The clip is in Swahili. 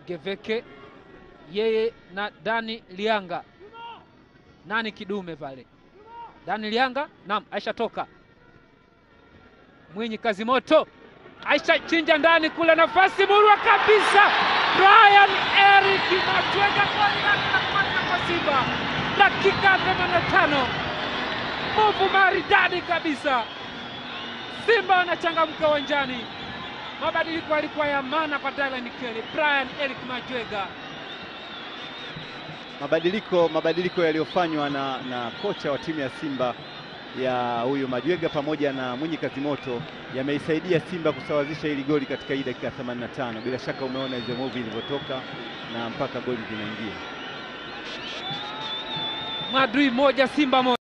Geveke yeye na Dani Lianga. Nani kidume pale? Dani Lianga, naam, Aisha toka Mwinyi kazi moto, Aisha chinja ndani kule, nafasi murwa kabisa. Brian Eric Matwega goli lake la kwanza kwa Simba, dakika 85, muvu maridadi kabisa. Simba wanachangamka uwanjani. Mabadiliko yalikuwa ya maana kwa Dylan Kelly. Brian Eric Matwega Mabadiliko mabadiliko yaliyofanywa na, na kocha wa timu ya Simba ya huyu Majwega pamoja na Mwinyi Kazimoto yameisaidia Simba kusawazisha hili goli katika hii dakika 85. Bila shaka umeona hizo movie ilivyotoka na mpaka goli linaingia. Madrid moja Simba moja.